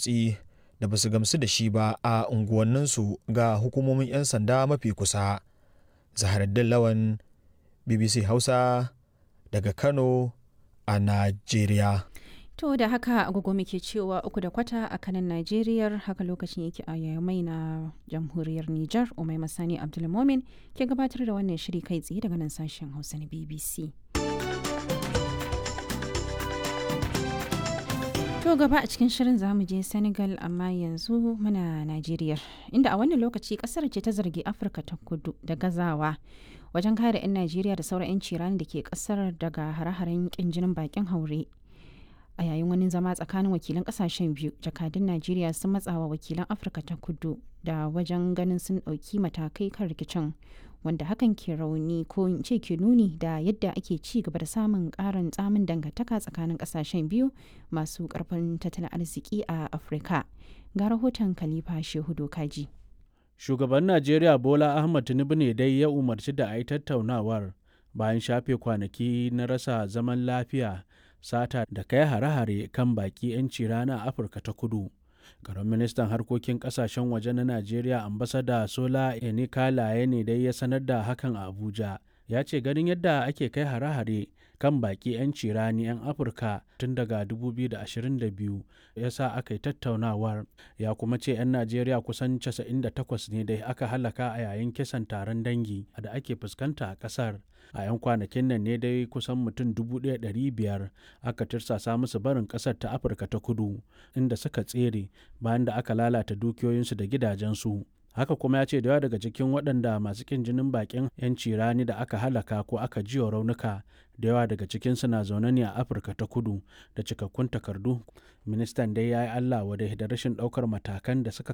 motsi da ba su gamsu da shi ba a unguwanninsu ga hukumomin 'yan sanda mafi kusa zaharaddin lawan bbc hausa daga kano a najeriya To da haka agogo muke cewa uku da kwata a kanan Najeriya haka lokacin yake a yamai na jamhuriyar Nijar Umai Masani Abdulmomin ke gabatar da wannan shiri kai tsaye daga nan sashen Hausa na BBC. To gaba a cikin shirin zamu je Senegal amma yanzu muna Najeriya inda a wannan lokaci kasar ce ta zargi Afirka ta kudu da gazawa wajen kare 'yan Najeriya da sauran 'yan cirani da ke kasar daga hare-haren kin jinin bakin haure. a yayin wani zama tsakanin wakilan kasashen biyu jakadun najeriya sun matsawa wakilan afirka ta kudu da wajen ganin sun ɗauki matakai kan rikicin wanda hakan ke rauni ko in ce ke nuni da yadda ake ci gaba da samun ƙarin tsamin dangantaka tsakanin kasashen biyu masu ƙarfin tattalin arziki a afirka ga rahoton khalifa shehu dokaji shugaban najeriya bola ahmad tinubu ne dai ya umarci da a yi tattaunawar bayan shafe kwanaki na rasa zaman lafiya sata da kai hare-hare kan baki 'yanci rana a afirka ta kudu garin ministan harkokin kasashen waje na najeriya ambasada sola enikalaye ne dai ya sanar da hakan a abuja ya ce ganin yadda ake kai hare-hare kan baki 'yanci rani 'yan afirka tun daga 2022 ya sa aka yi tattaunawar ya kuma ce 'yan najeriya kusan 98 ne da aka halaka a yayin kisan taron dangi da ake fuskanta a kasar a 'yan kwanakin nan ne dai kusan mutum 1,500 aka tirsasa musu barin kasar ta afirka ta kudu inda suka tsere bayan da aka lalata dukiyoyinsu da gidajensu haka kuma ya ce da yawa daga cikin waɗanda masu kin jinin bakin 'yanci rani da aka halaka ko aka jiwa raunuka da yawa daga cikinsu na zaune ne a afirka ta kudu da cikakkun takardu ministan dai ya yi allah wadai da rashin ɗaukar matakan da suka